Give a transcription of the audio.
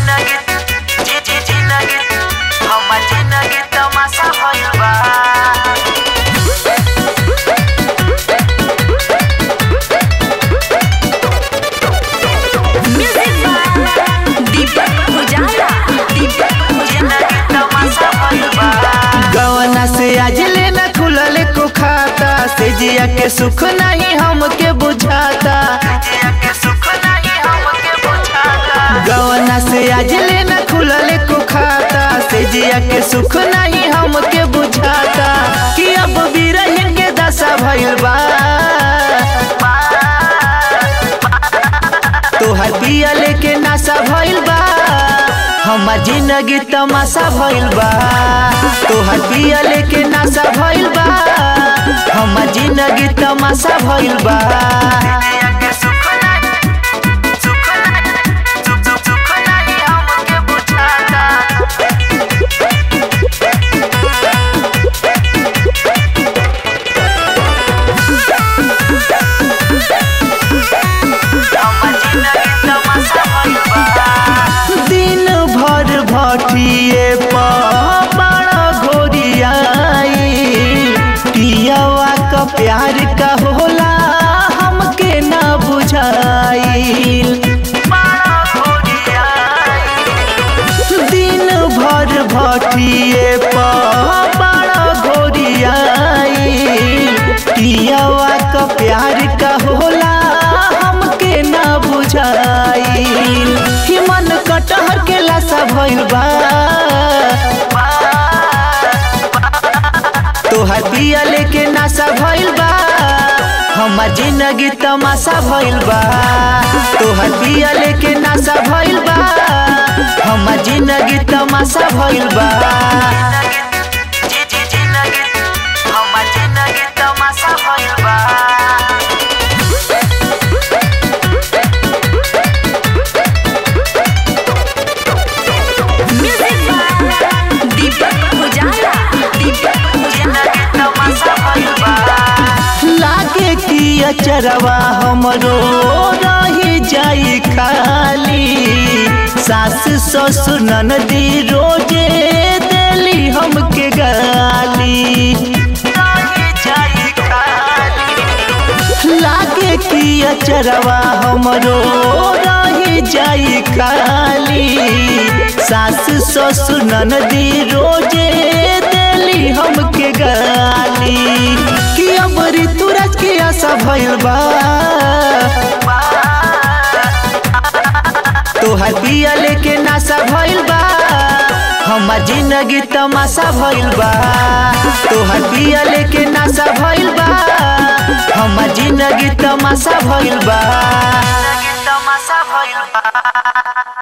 जिंदगी जी जी जिंदगी हमर जिंदगी तमाशा भइल बा म्यूजिक बाय दीपक उजाला दीपक उजाला जिंदगी तमाशा भइल बा गवना से आज लेना खुलल को खाता से जिया के सुख नहीं हमके बुझाता जिया के सुख नहीं हमके बुझाता गवना से आज लेना खुलल को खाता से जिया के सुख नहीं हमके बुझाता कि अब बिरहिन के दशा भइल बा तोहर पिया लेके नाशा भइल बा हमार जिंदगी तमाशा भइल बा तोहर पिया लेके नाशा भइल बा हमार जिंदगी तमाशा भइल बा जिया के सुख नहीं सुख नहीं सुख सुख सुख नहीं हमके बुझाता हमर जिंदगी तमाशा भइल बा दिन भर भटिए बड़ा घोरियाई पियावा का प्यार का होला हमके ना बुझाइल बड़ा घोड़िया दिन भर भटिए बड़ा घोरियाई पियावा का प्यार का होला हमके ना बुझाइल कि मन कटहर के लाशा भइल बा तोहर पिया लेके नाशा भइल बा हमार जिंदगी तमाशा भइल बा तोहर पिया लेके नाशा भइल बा हमार जिंदगी तमाशा भइल बा जी जी जिंदगी हमर जिंदगी तमाशा भइल बा म्यूजिक बाय दीपक उजाला दीपक उजाला जिंदगी तमाशा भइल बा लागे कि अचरवा हमरो रही जाई खाली सास ससुर ननदी रोजे देली हमके गाली रही जाई खाली लागे कि अचरवा हमरो रही जाई खाली सास ससुर ननदी रोजे देली हमके गाली कि अब ऋतुराज के आशा भइल बा तोहर पिया लेके नाशा भइल बा हमार जिंदगी तमाशा भइल बा तोहर पिया लेके नाशा भइल बा हमार जिंदगी तमाशा भइल बा जिंदगी तमाशा भइल बा